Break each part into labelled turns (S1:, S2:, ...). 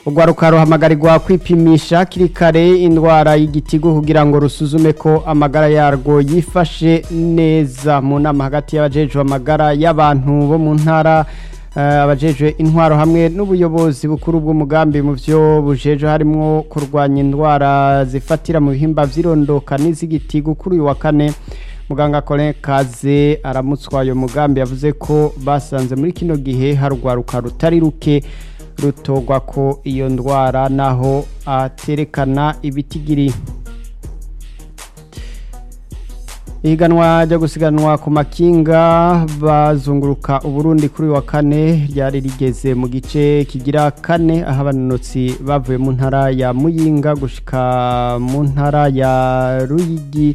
S1: urwaruka ruhamagarirwa kwipimisha kiri kare indwara y'igitigu kugira ngo rusuzume ko amagara yarwo yifashe neza mu nama hagati y'abajejwe amagara y'abantu bo mu ntara abajejwe intwaro hamwe n'ubuyobozi bukuru bw'umugambi mu byo bujeje harimo kurwanya indwara zifatira mu bihimba vy'irondoka n'iz'igitigu kuri uyu wa kane muganga Colin Kaze aramutswa ayo mugambi yavuze ko basanze muri kino gihe harugwaruka rutari ruke rutogwa ko iyo ndwara naho aterekana ibitigiri ihiganwa ryo gusiganwa ku makinga bazunguruka uburundi kuri wa kane ryari rigeze mu gice kigira kane aho abanonotsi bavuye mu ntara ya muyinga gushika mu ntara ya ruyigi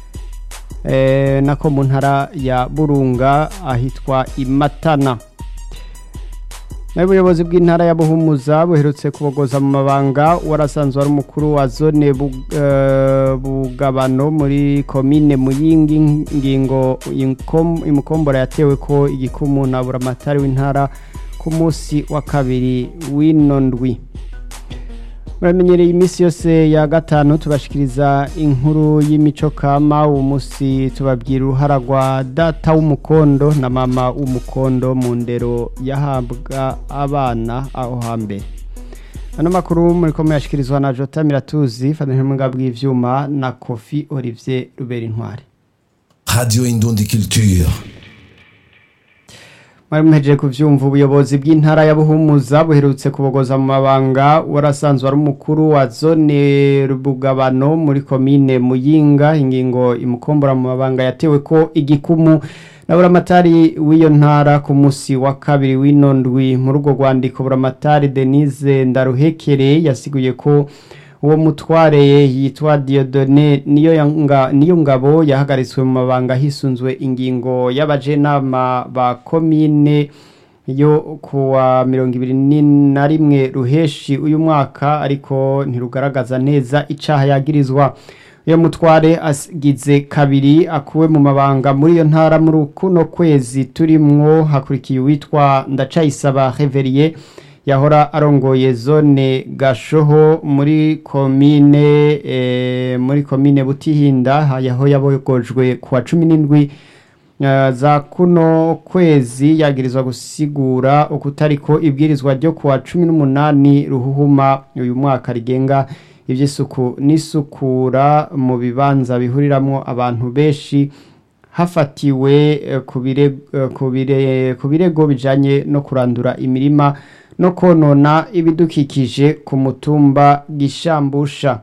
S1: nako mu ntara ya burunga ahitwa imatana n'ubuyobozi bw'intara ya buhumuza buherutse kubogoza mu mabanga warasanzwe ari umukuru wa zone bugabano muri komine muyingi ngingo imukombora yatewe ko igikumu na buramatari w'intara ku munsi wa kabiri w'ino ndwi muramenyereye iminsi yose ya gatanu tubashikiriza inkuru y'imico kama uwo munsi tubabwira uruhara rwa data w'umukondo na mama w'umukondo mu ndero yahabwa abana aho hambere ano makuru muri ko muyashyikirizwa na jota miratuzi fatanyije mu bw'ibyuma na kofi olivier rubera intwari
S2: radiyo indundi culture
S1: mwari muhejeje kuvyumva ubuyobozi bw'intara ya Buhumuza buherutse kubogoza mu mabanga warasanzwe ari umukuru wa zone Rubugabano muri komine Muyinga ingingo imukombora mu mabanga yatewe ko igikumu na buramatari w'iyo ntara ku musi wa kabiri w'ino ndwi muri urwo rwandiko buramatari Denise Ndaruhekere yasiguye ko uwo mutware yitwa Diodone niyo yanga niyo ngabo yahagaritswe mu mabanga hisunzwe ingingo y'abajenama ba komine yo kuwa mirongo ibiri na rimwe ruheshi uyu mwaka ariko ntirugaragaza neza icaha yagirizwa uyo mutware agize kabiri akuwe mu mabanga muri iyo ntara muri kuno kwezi turimwo hakurikiye uwitwa ndacayisaba Reverier yahora arongoye zone gashoho muri komine e, muri komine butihinda yaho yabogojwe kuwa cumi n'indwi uh, za kuno kwezi yagirizwa gusigura ukutariko ibwirizwa ryo kuwa cumi n'umunani ruhuhuma uyu mwaka rigenga ivy'isuku n'isukura mu bibanza bihuriramwo abantu benshi hafatiwe ku birego bijanye no kurandura imirima no konona ibidukikije ku mutumba gishambusha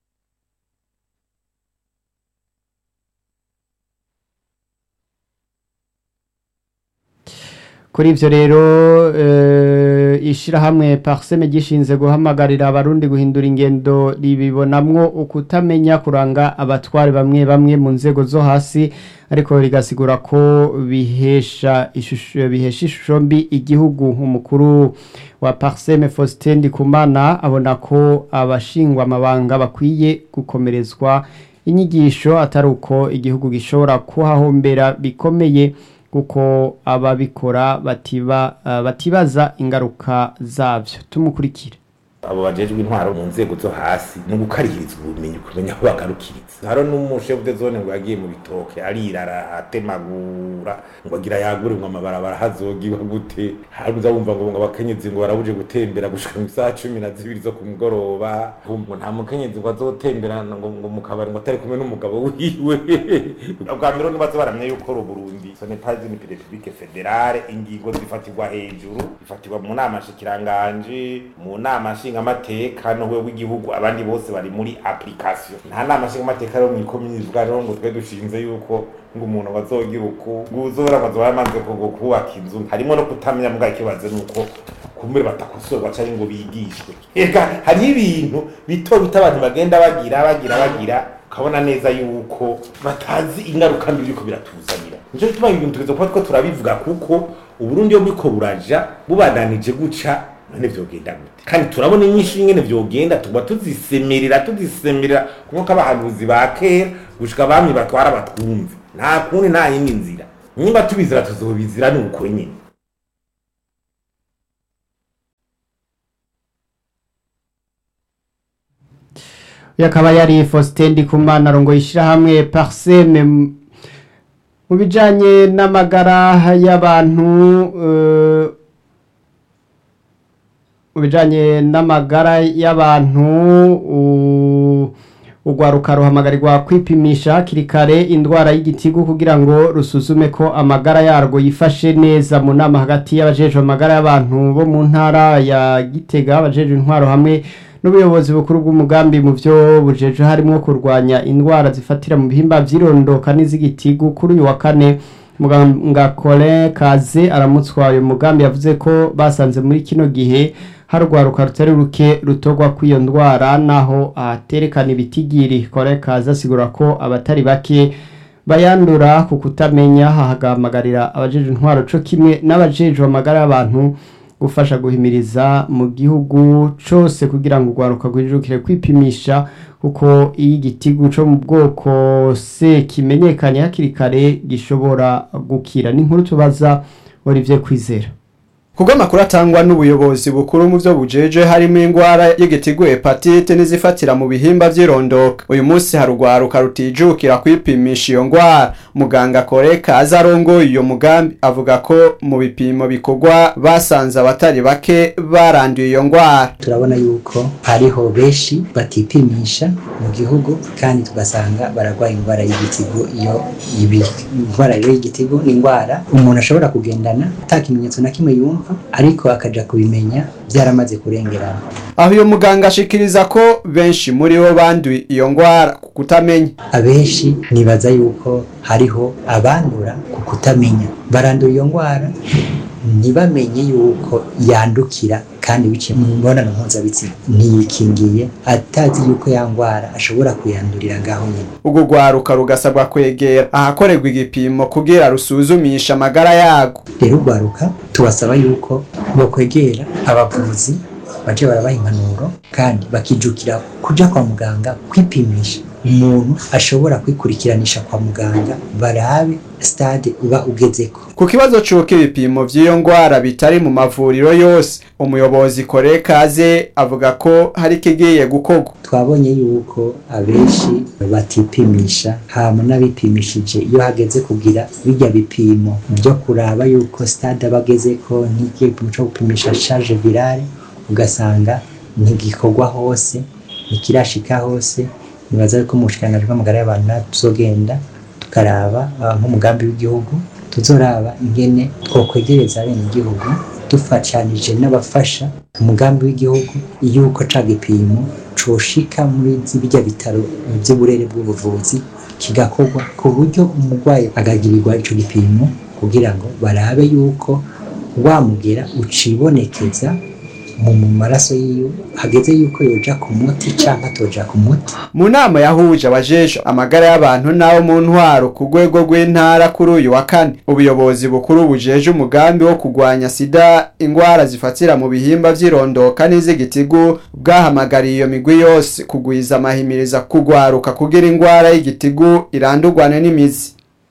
S1: kuri ivyo rero ishirahamwe parseme gishinze guhamagarira abarundi guhindura ingendo ribibonamwo ukutamenya kuranga abatware bamwe bamwe mu nzego zo hasi ariko rigasigura ko bihesha ishusho bihesha ishusho mbi igihugu umukuru wa parseme Faustin Ndikumana abona ko abashingwa amabanga bakwiye gukomerezwa inyigisho atari uko igihugu gishobora kuhahombera bikomeye kuko ababikora batiba batibaza ingaruka zabyo tumukurikire
S3: abo bajejwe intwaro mu nzego zo hasi ni ugukarihiriza ubumenyi kumenya aho bagarukiriza haro n'umushefu de zone ngo yagiye mu bitoke arirara atemagura ngo agira yagure ngo amabarabara hazogiwa gute haruza wumva ngo ngo abakenyezi ngo barabuje gutembera gushika mu isaha cumi na zibiri zo ku mugoroba ngo nta mukenyezi ngo azotembera ngo ngo mu kabari ngo atari kumwe n'umugabo wiwe bwa mbere nibaze baramye yuko ru Burundi ce n'est pas une république fédérale ingingo zifatirwa hejuru zifatirwa mu nama shikiranganje mu nama nshinga amateka nowe w'igihugu abandi bose bari muri application nta nama nshinga amateka rero mw'ikomini ivuga rero ngo twe dushinze yuko ngo umuntu bazogira uku nguzora bazoba yamaze kugo kubaka inzu harimo no kutamenya mbwa ikibazo nuko kumbere batakosorwa cyari ngo bigishwe ega hari ibintu bito bito abantu bagenda bagira bagira bagira ukabona neza yuko batazi ingaruka mbi biriko biratuzanira nico gituma ibintu tugeze kuba two turabivuga kuko uburundi yo buriko buraja bubandanije guca none vyogenda gute kandi turabona inyinshi ingene vyogenda tuba tuzisemerera tuzisemerera nkuko abahanuzi ba kera gushika bamwe batwara batwumve nta kundi nta yindi nzira nimba tubizira tuzobizira ni uko nyene
S1: uyu akaba yari Faustin Ndikumana arongoye ishyirahamwe Parseme mu- mu bijanye n'amagara y'abantu eh, mu bijanye n'amagara y'abantu u- urwaruka ruhamagarirwa kwipimisha hakiri kare indwara y'igitigu kugira ngo rusuzume ko amagara yarwo yifashe neza mu nama hagati y'abajejwe amagara y'abantu bo mu ntara ya gitega abajejwe intwaro hamwe n'ubuyobozi bukuru bw'umugambi mu byo bujejwe harimo kurwanya indwara zifatira mu bihimba vy'irondoka n'iz'igitigu kuri uyu wa kane muganga Colin Kaze aramutswa uyu mugambi yavuze ko basanze muri kino gihe hari urwaruka rutari ruke rutogwa kw'iyo ndwara naho aterekana ibitigiri Colin Kaze asigura ko abatari bake bayandura ku kutamenya hahagamagarira abajejwe intwaro co kimwe n'abajejwe amagara y'abantu gufasha guhimiriza mu gihugu cose kugira ngo urwaruka rwijukire kwipimisha kuko iyo igitigu co mu bwoko se kimenyekanye hakiri kare gishobora gukira n'inkuru tubaza Olivier Kwizera
S4: Kubwo amakuru atangwa n'ubuyobozi bukuru mu byo bujeje harimo ingwara y'igitigu hepatite n'izifatira mu bihimba vy'irondoka. Uyu munsi hari urwaruka rutijukira kwipimisha iyo ngwara. Muganga Koreka azarongoye iyo mugambi avuga ko mu bipimo bikorwa basanze abatari bake baranduye iyo ngwara.
S5: turabona yuko hariho benshi batipimisha mu gihugu kandi tugasanga bararwaye indwara y'igitigu iyo ibi indwara rero y'igitigu ni indwara umuntu ashobora kugendana ata kimenyetso na kimwe yumva ariko akaja kubimenya byaramaze kurengerana
S4: Aho uyu muganga ashikiriza ko benshi muri bo banduye iyo ngwara ku kutamenya.
S5: abenshi nibaza yuko hariho abandura ku kutamenya barandura iyo ndwara ntibamenye yuko yandukira kandi biciye mu mibonano mpuzabitsina ntiyikingiye atazi yuko ya ndwara ashobora kuyandurira ngaho nyine
S4: Urwo rwaruka rugasabwa kwegera ahakorerwa igipimo kugira rusuzumisha amagara yago.
S5: rero urwaruka tubasaba yuko bokwegera abavuzi baje barabaha impanuro kandi bakijukira kuja kwa muganga kwipimisha umuntu ashobora kwikurikiranisha kwa muganga barabe stade uba ugezeko
S4: Ku kibazo c'uko ibipimo vy'iyo ngwara bitari mu mavuriro yose, umuyobozi Kore Kaze avuga ko hari ikigiye gukorwa.
S5: twabonye yuko abenshi batipimisha hama n'abipimishije iyo hageze kugira bijya bipimo byo kuraba yuko stade aba agezeko nk'igipimo cyo gupimisha charge virale ugasanga ntigikorwa hose ntikirashika hose nibaza yuko mu bushikiranganji bw'amagara y'abantu natwe tuzogenda tukaraba ah, nk'umugambi w'igihugu tuzoraba ingene twokwegereza abenegihugu dufatanije n'abafasha umugambi w'igihugu yuko ca gipimo coshika muri birya bitaro vy'uburere bw'ubuvuzi kigakorwa ku buryo umurwayi agagirirwa ico gipimo kugira ngo barabe yuko wamugera ucibonekeza mu mu maraso yiwe hageze yuko yoja ku muti canke atoja ku muti
S4: Mu nama yahuje abajeje amagara y'abantu n'abo mu ntwaro ku rwego rw'intara kuri uyu wa kane, ubuyobozi bukuru bujeje umugambi wo kurwanya sida ingwara zifatira mu bihimba vy'irondoka n'iz'igitigu bwahamagariye iyo migwi yose kugwiza amahimiriza kugwaruka kugira ingwara y'igitigu irandurwane n'imizi.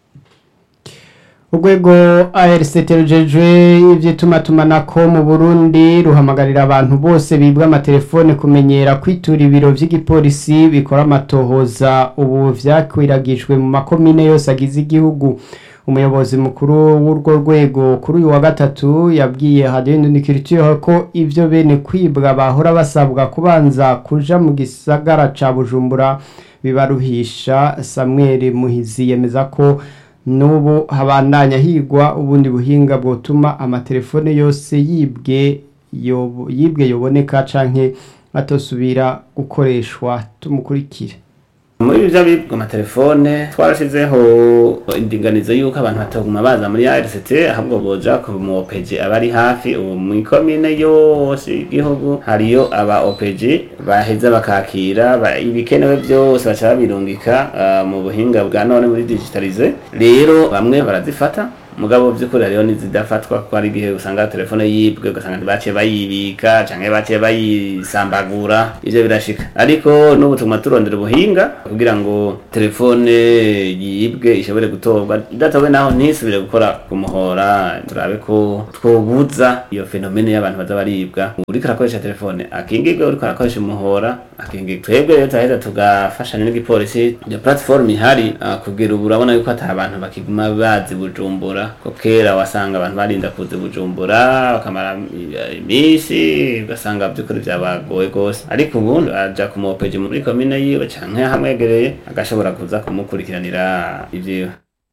S1: urwego ARCT rujejwe ivy'itumatumanako mu Burundi ruhamagarira abantu bose bibwa amatelefone kumenyera kwitura ibiro vy'igipolisi bikora amatohoza ubu vyakwiragijwe mu makomine yose agize igihugu umuyobozi mukuru w'urwo rwego kuri uyu wa gatatu yabwiye Radio Indundikiriture ko ivyo bene kwibwa bahora basabwa kubanza kuja mu gisagara ca Bujumbura bibaruhisha Samuel Muhizi yemeza ko n'ubu habandanya higwa ubundi buhinga bwotuma amatelefone yose yibwe yobo- yibwe yoboneka canke atosubira gukoreshwa tumukurikire
S6: muri byo bibwa amatelefone twarashizeho indinganizo y'uko abantu bataguma baza muri RCT ahubwo boja ku mu OPG abari hafi ubu mu ikomine yose y'igihugu hariyo aba OPG baheza bakakira ba- ibikenewe byose baca babirungika ah, mu buhinga bwa none muri digitalize rero bamwe barazifata mugabo by'ukuri hariho n'izidafatwa kuko hari igihe usanga telefone yibwe ugasanga ntibaciye bayibika canke baciye bayisambagura ivyo birashika ariko n'ubu tuguma turondera ubuhinga kugira ngo telefone yibwe ishobore gutorwa idatowe naho ntisubire gukora ku muhora turabe ko twobuza iyo fenomene y'abantu baza baribwa uriko arakoresha telefone akingirwe uriko arakoresha umuhora akingirwe twebwe rero turaheza tugafashanya n'igipolisi iyo platform ihari ah, kugira ubu urabona yuko ata abantu bakiguma bazi bujumbura ko kera wasanga abantu barinda kuza bujumbura bakamara i- iminsi ugasanga by'ukuri byabagoye rwose ariko ubu aja kumuopeje muri komine yiwe canke hamwegereye agashobora kuza kumukurikiranira ivyiwe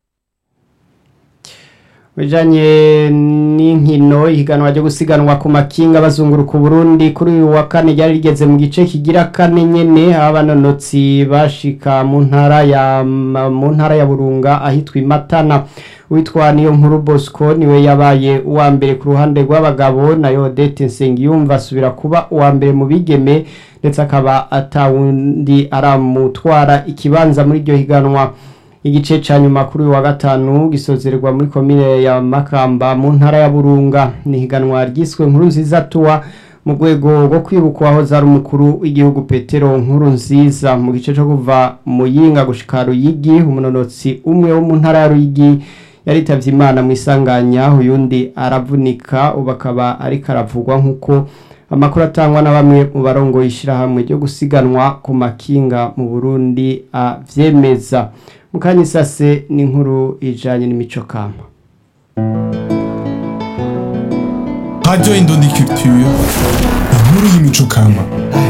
S1: bijanye n'inkino ihiganwa ryo gusiganwa ku makinga bazunguruka Burundi kuri uyu wa kane ryari rigeze mu gice kigira kane nyene aho abanonotsi bashika mu ntara ya mu ntara ya Burunga ahitwa Imatana witwa niyo nkuru Bosco niwe yabaye uwa mbere ku ruhande rw'abagabo nayo Odette Nsengiyumva asubira kuba uwa mbere mu bigeme ndetse akaba atawundi aramutwara ikibanza muri iryo higanwa igice ca nyuma kuri uyu wa gatanu gisozererwa muri komine ya Makamba mu ntara ya Burunga ni higanwa ryiswe nkuru nziza tuwa mu rwego rwo kwibuka aho zari umukuru w'igihugu Petero nkuru nziza mu gice cyo kuva muyinga gushika Ruyigi umunonotsi umwe wo mu ntara ya Ruyigi yaritavye Imana mu isanganya uyundi aravunika ubu akaba ariko aravugwa nk'uko amakuru atangwa na bamwe mu barongoye ishyirahamwe ryo gusiganwa ku makinga mu Burundi avyemeza mukanya isase n'inkuru ijanye n'imico kama
S7: Radio Indundi Culture, inkuru y'imico kama.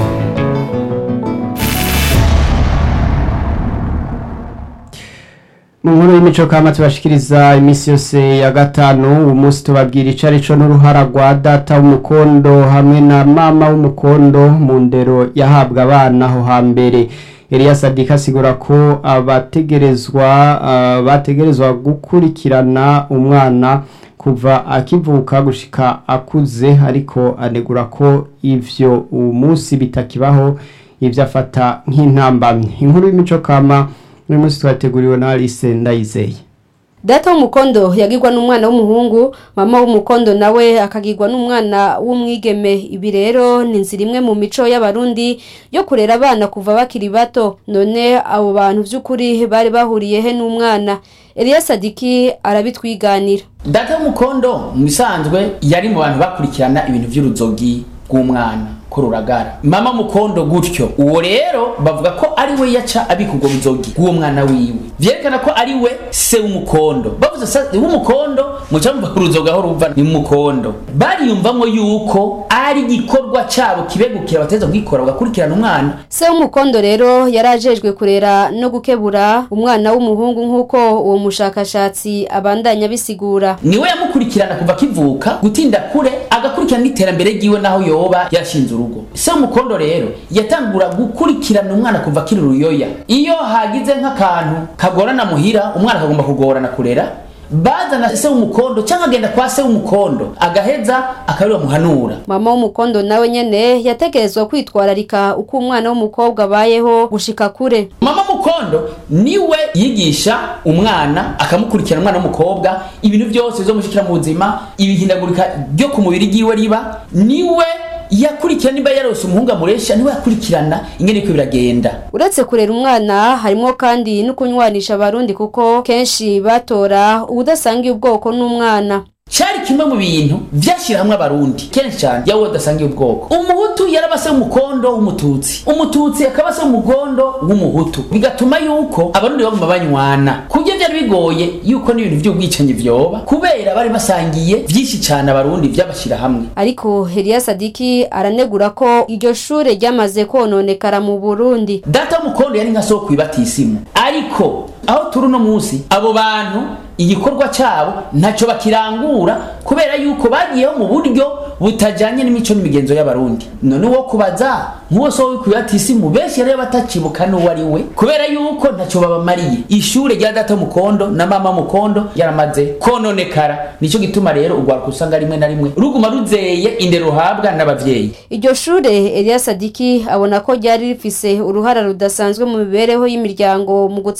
S1: mu nkuru y'imico kama tubashikiriza iminsi yose ya gatanu uyu munsi tubabwira icari co n'uruhara rwa data w'umukondo hamwe na mama w'umukondo mu ndero yahabwa abana aho hambere Eliya Sadika asigura ko abategerezwa ah, bategerezwa gukurikirana umwana kuva akivuka gushika akuze ariko anegura ko ivyo uwo munsi bitakibaho ivyo afata nk'intambamyi inkuru y'imico kama uyu munsi twateguriwe na Alice Ndayizeye
S8: data w'umukondo yagirwa n'umwana w'umuhungu mama w'umukondo nawe akagirwa n'umwana w'umwigeme ibi rero ni inzira imwe mu mico y'abarundi yo kurera abana kuva bakiri bato none abo bantu by'ukuri bari bahuriye he n'umwana Eliya Sadiki arabitwiganira
S9: data w'umukondo mu bisanzwe yari mu bantu bakurikirana ibintu by'uruzogi rw'umwana ko ruragara mama mukondo gutyo uwo rero bavuga ko ari we yaca abika ubwo buzogi bw'uwo mwana wiwe vyerekana ko ari we se w'umukondo bavuze se w'umukondo muca mumva uruzoga aho ruva ni mukondo bariyumvamwo yuko ari igikorwa cabo kibegukira bateza kugikora bagakurikirana umwana
S8: se w'umukondo rero yari ajejwe kurera no gukebura umwana w'umuhungu nk'uko uwo mushakashatsi abandanya bisigura
S9: niwe yamukurikirana kuva akivuka gutinda kure agakurikirana n'iterambere ryiwe naho yoba yashinze urugo se w'umukondo rero yatangura gukurikirana umwana kuva akiri uruyoya iyo hagize nk'akantu kagorana muhira umwana akagomba kugorana kurera bazana se w'umukondo cyangwa agenda kwa se w'umukondo agaheza akaba muhanura
S8: mama w'umukondo nawe nyene yategerezwa kwitwararika uko umwana w'umukobwa abayeho gushika kure
S9: mama mukondo niwe yigisha umwana akamukurikirana umwana w'umukobwa ibintu byose bizomushikira mu buzima ibihindagurika ryo ku mubiri ryiwe riba niwe yakurikirana niba yarose umuhungu amuresha niwe yakurikirana ingene iko biragenda
S8: uretse kurera umwana harimo kandi no kunywanisha abarundi kuko kenshi batora ubudasangiye ubwoko n'umwana
S9: cari kimwe mu bintu vyashira hamwe abarundi kenshi cyane yawe udasangiye ubwoko umuhutu yaraba se w'umukondo w'umututsi umututsi akaba se w'umugondo w'umuhutu bigatuma yuko abarundi baguma banywana kubyo vyari bigoye yuko n'ibintu vy'ubwicanyi vyoba kubera bari basangiye vyinshi cane abarundi vyabashira hamwe
S8: ariko Eliya Sadiki aranegura ko iryo shure ryamaze kononekara mu Burundi
S9: data w'umukondo yari nka soko ibatisimu ariko aho turi uno munsi abo bantu igikorwa cyabo ntacyo bakirangura kubera yuko bagiyeho mu buryo butajyanye n'imico n'imigenzo y'abarundi none wo kubaza nk'uwo so wikwibatisimu benshi rero batakibuka n'uwo ari we kubera yuko ntacyo babamariye ishure rya data mukondo na mama mukondo yaramaze kononekara nicyo gituma rero urwaruka usanga rimwe na rimwe ruguma ruzeye indero ruhabwa n'abavyeyi
S8: iryo shure Eliya Sadiki abona ko ryari rifise uruhara rudasanzwe mu mibereho y'imiryango mu gutsimbataza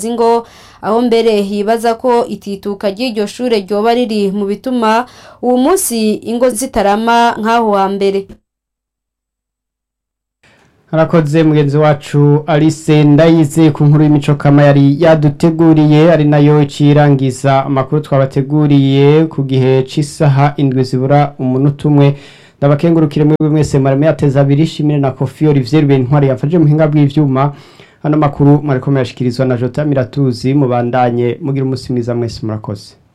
S8: gusakaza ingo aho mbere yibaza ko itituka ry'iryo shure ryoba riri mu bituma uwo munsi ingo zitarama nk'aho hambere
S1: harakoze mugenzi wacu Alice ndayize ku nkuru y'imico kama yari yaduteguriye ari nayo icirangiza amakuru twabateguriye ku gihe c'isaha indwi zibura umunota umwe ndabakengurukire mwebwe mwese mareme yateza abiri shimire na Kofi Olivier Bentwari yafashe muhinga bw'ivyuma hano makuru mwariko murashikirizwa na Jota Miratuzi mubandanye mugira umusi mwiza mwese murakoze